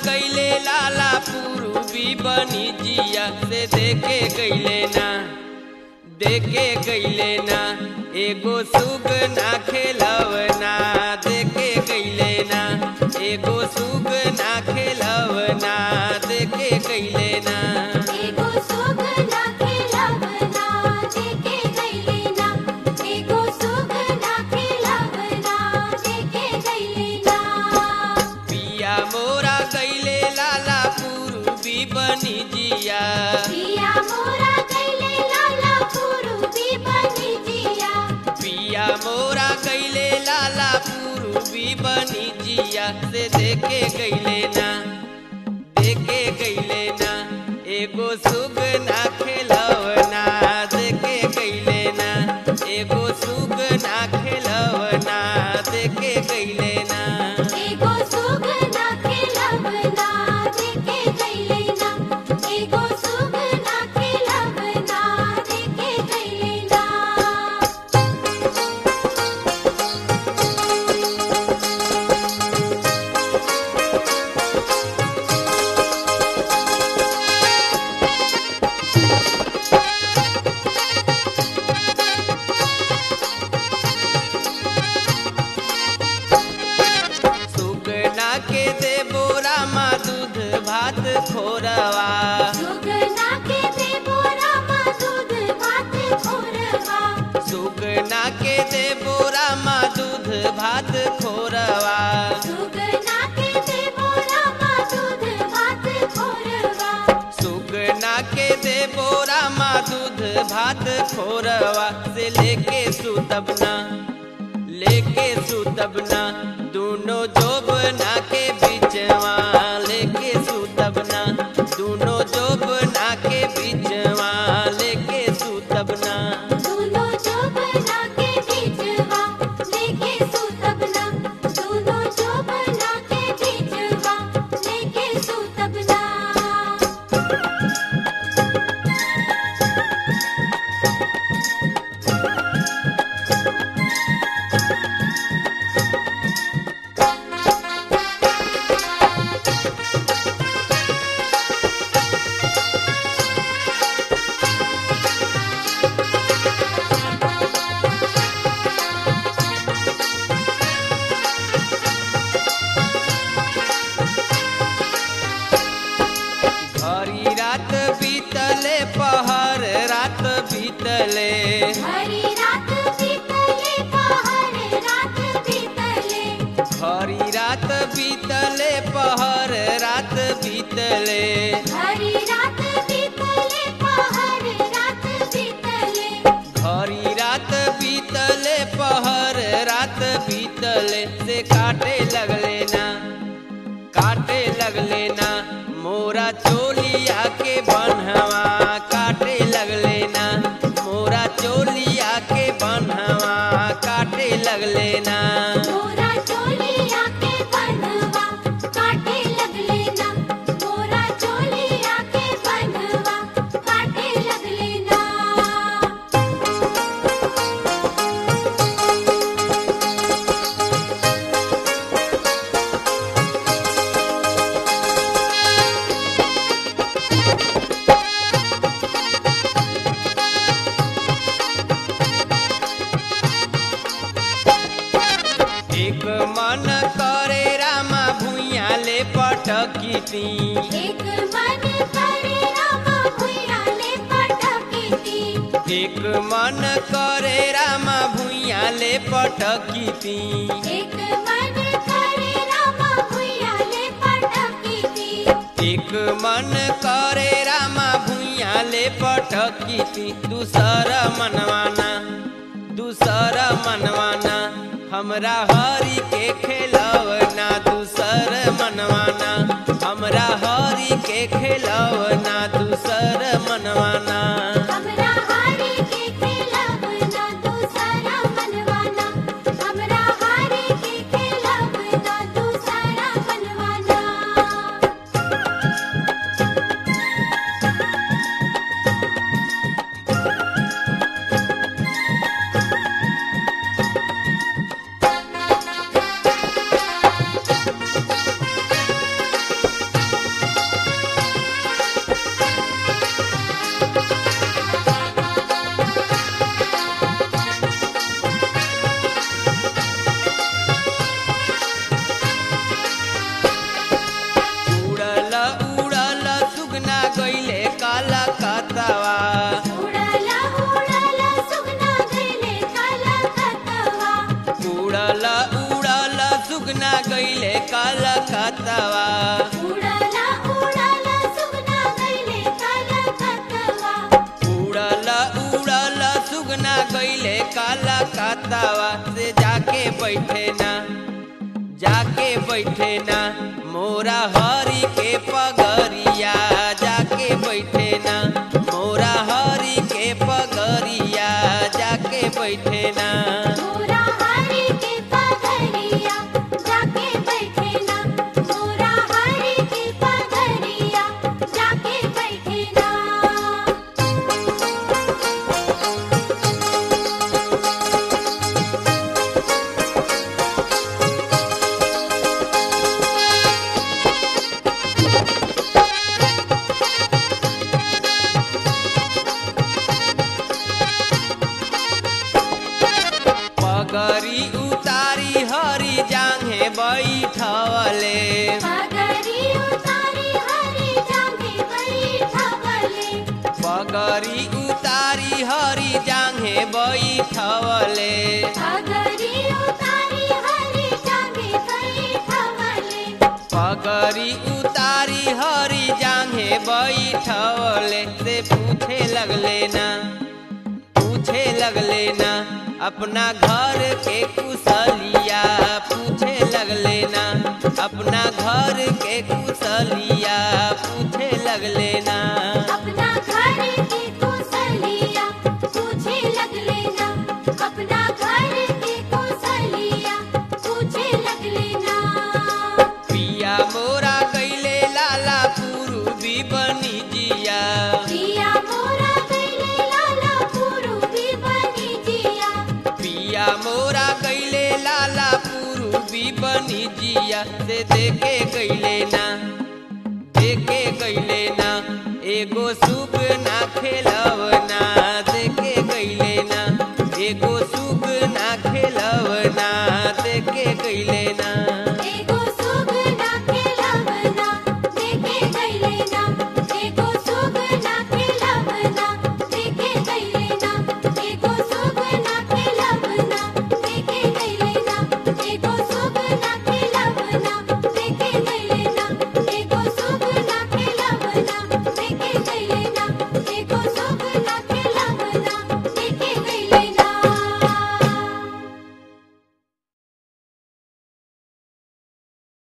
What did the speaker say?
कैले लाला पूर्वी बनी जिया से देखे गईले ना देखे गईले ना एगो सुग ना खेलवना देखे गईले ना एगो सुग ना खेलवना देखे गईले ना एगो सुग ना खेलवना देखे गईले ना एगो सुग ना खेलवना देखे गईले ना पिया मोरा गईले लाला पूर्वी बनी जिया पिया मोरा गईले लाला पूर्वी बनी जिया पिया मोरा गईले लाला पूर्वी बनी जिया से देखे गईले ना देखे गईले ना एगो सुग ना खेलवना देखे गईले ना एगो सुग ना खेलवना देखे गईले ना एगो सुग ना खेलवना देखे गईले ना एगो सुग ना खेलवना देखे गईले ना सुगना के दे बोरा मा दूध भात खोरवा सुगना के दे बोरा मा दूध भात खोरवा सुगना के दे बोरा मा दूध भात खोरवा सुगना के दे बोरा मा दूध भात खोरवा सुगना के दे बोरा मा दूध भात खोरवा से लेके सुतबना लेके सुतबना दोनों जोबना के बिचवा लेके सुतबना दोनों जोबना के बिचवा लेके सुतबना दोनों जोबना के बीचवा लेके सुतबना दोनों जोबना के बीचवा लेके सुतबना हरी रात बीतले पहर रात बीतले हरी रात बीतले पहर रात बीतले हरी रात बीतले पहर रात बीतले हरी रात बीतले पहर रात बीतले हरी रात बीतले पहर रात बीतले से काटे लगले ना काटे लगले ना मोरा चोलिया के बनहवा काटे लगले ना मोरा चोलिया के बनहवा काटे लगले ना मोरा चोलिया के बनवा काटे लगले ना मोरा चोलिया के बनवा काटे लगले ना एक मन करे रामा भुइया ले पटकी ती एक मन करे रामा भुइया ले पटकी ती एक मन करे रामा भुइया ले पटकी ती एक मन करे रामा भुइया ले पटकी ती एक मन करे रामा भुइया ले पटकी ती दूसर मनवाना दूसर मनवाना हमरा हरी के खेलवना दूसर मनवाना हमरा हरी के खेलवना दूसर मनवाना हमरा हारी के खेलवना दूसरा मनवाना हमरा हारी के खेलवना दूसरा मनवाना खतवा उड़ला उड़ला सुगना गइले काला खतवा उड़ल उड़ल सुगना गईले काल खतवा उड़ला उड़ला सुगना गइले काला खतवा उड़ल उड़ल सुगना गईले काला खतवा से जाके बैठे ना जाके बैठे ना मोरा हरी के पगरिया जाके बैठे ना मोरा हरी के पगरिया जाके बैठे ना मोरा हरि के पगरिया जाके बैठे ना मोरा हरि के पगरिया जाके बैठे ना पगरी उतारी हरी जांघे बैठवले पगरी उतारी हरि जागे बैठवले पगरी उतारी हरी जांघे बैठवले पगरी उतारी हरि जागे बैठवले पगरी उतारी हरी जांघे बैठवले से पूछे लगले ना पूछे लगले ना अपना घर के कुशलिया पूछे लगले ना अपना घर के कुशलिया पूछे लगले ना अपना घर के कुशलिया पूछे लगले ना अपना घर के कुशलिया पूछे लगले ना पिया मोरा कैले लाला पूर्वी बनी जिया पिया मोरा गइले लाला पुरुबी बनी जिया पिया मोरा कैले लाला पूर्वी बनी जिया से देखे गईले ना देखे गईले